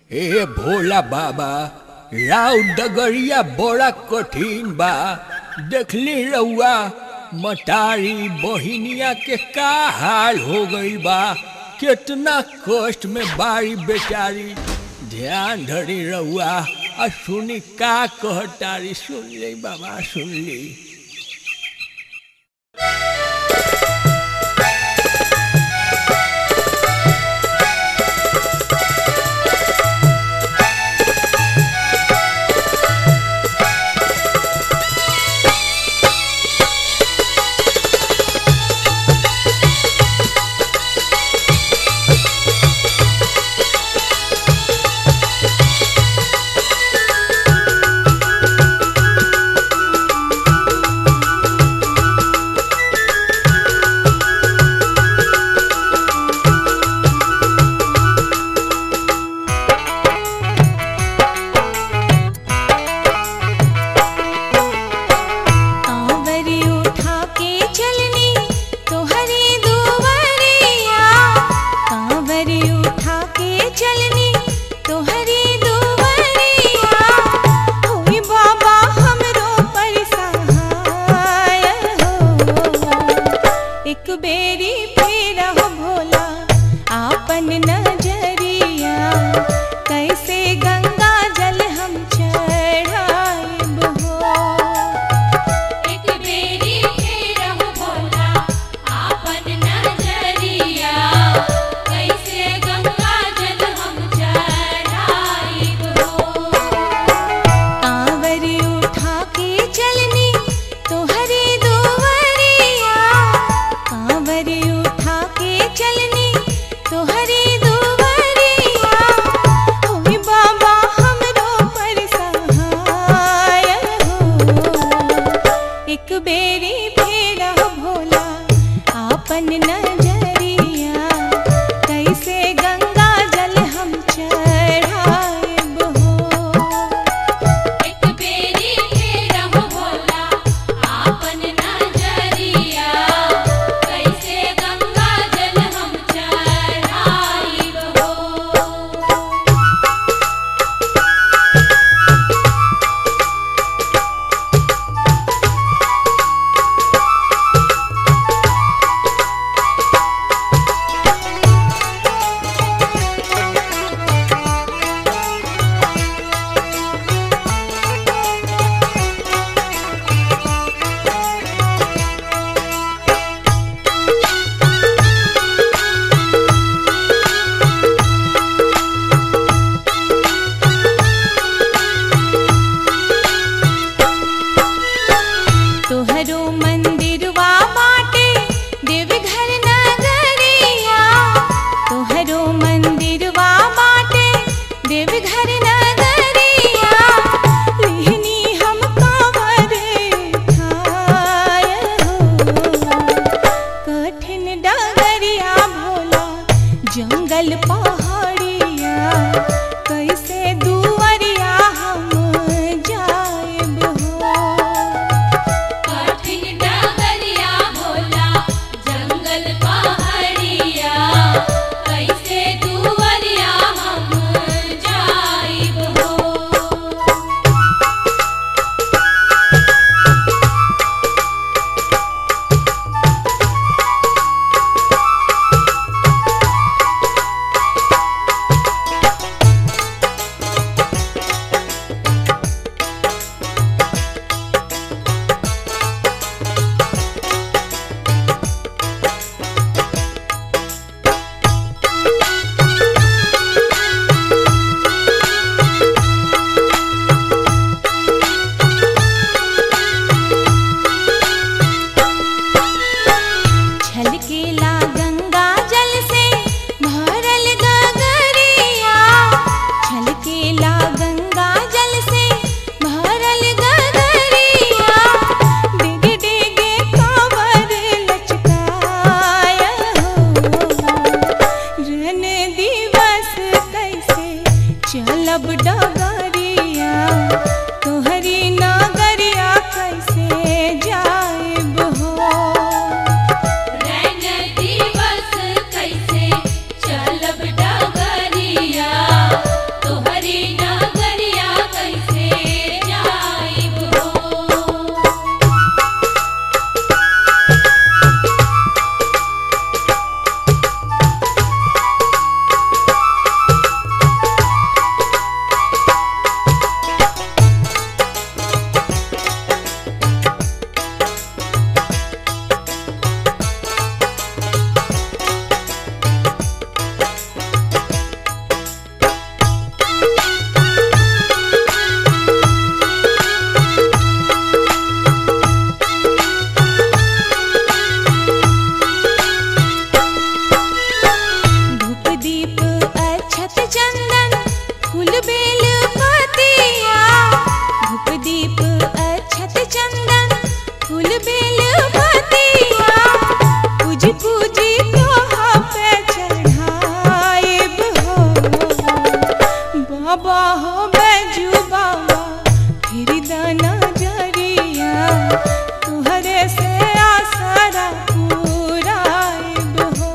ए भोला बाबा राव डगरिया बड़ा कठिन बा देखली रउआ मटारी बहिनिया के का हाल हो गईल बा कितना कष्ट में बारी बेचारी ध्यान धरी रउआ आ सुनी का कहतारी सुन ले बाबा सुन ली कांवरी उठा के चलनी तोहरी दुवरिया कांवरी उठा के चलनी तोहरी दुवरिया होई बाबा हमरो पर सहाय हो एक बेरी फेर हो भोला आपन नजरिया कैसे गंगा जल हम चढ़ाइब हो एक बेरी फेर हो भोला आपन नजरिया कैसे गंगा जल हम चढ़ाइब हो कांवरी उठा के चलनी तोहरी दुवरिया कांवरी उठा के चलनी तोहरी दुवरिया होई बाबा हमरो पर सहाय हो एक बेरी फेर हो भोला आपन नजरिया कैसे गंगा जल हम चढ़ाइब हो एक बेरी फेर हो भोला आपन नजरिया कैसे गंगा जल हम चढ़ाइब हो तोहरो मंदिरवा बाटे देवघर नगरिया तोहरो मंदिरवा बाटे देवघर नगरिया लेहनी हम कांवर ठाय हो कठिन डगरिया भोला जंगल पहाड़िया कैसे दुवरिया हम जाएब हो कठिन डगरिया भोला जंगल पहाड़िया कैसे दुवरिया हम जाइब हो छलकेला गंगा जल से भरल गगरिया छलकेला गंगा जल से भरल गगरिया डिगे डिगे कांवर लचकाय हो रन दिवस कैसे चलब डगरिया तोहरी नगरिया कैसे जाएब हो रैन दिवस कैसे चलब डगरिया तोहरी बाबा हो बैजू बाबा फिर दाना जरिया तुहरे से आसरा पूराइब हो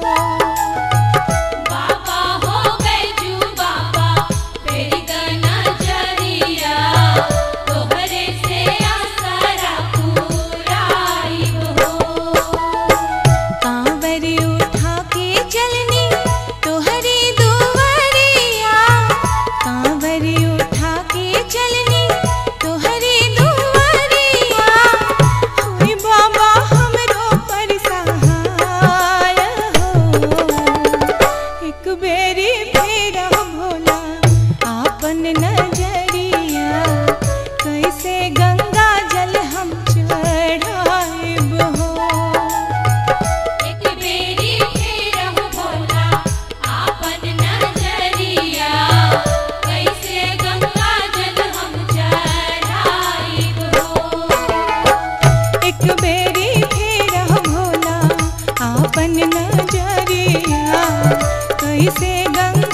बाबा हो बैजू बाबा फेरी गना जरिया तोहरे से आसरा पुराइब हो कांवर उठा के चलनी तोहरी दुवरिया कांवर उठा के चलनी तोहरी दुवरिया हुई बाबा हमरो पर सहाय हो एक बेरी फेर भोला आपन नजरिया कैसे गंगा जल हम चढ़ाइब हो एक बेरी फेरहु भोला आपन नजरिया कैसे गंगा जल हम चढ़ाइब हो एक बेरी फेर भोला आपन नजरिया कैसे गंगा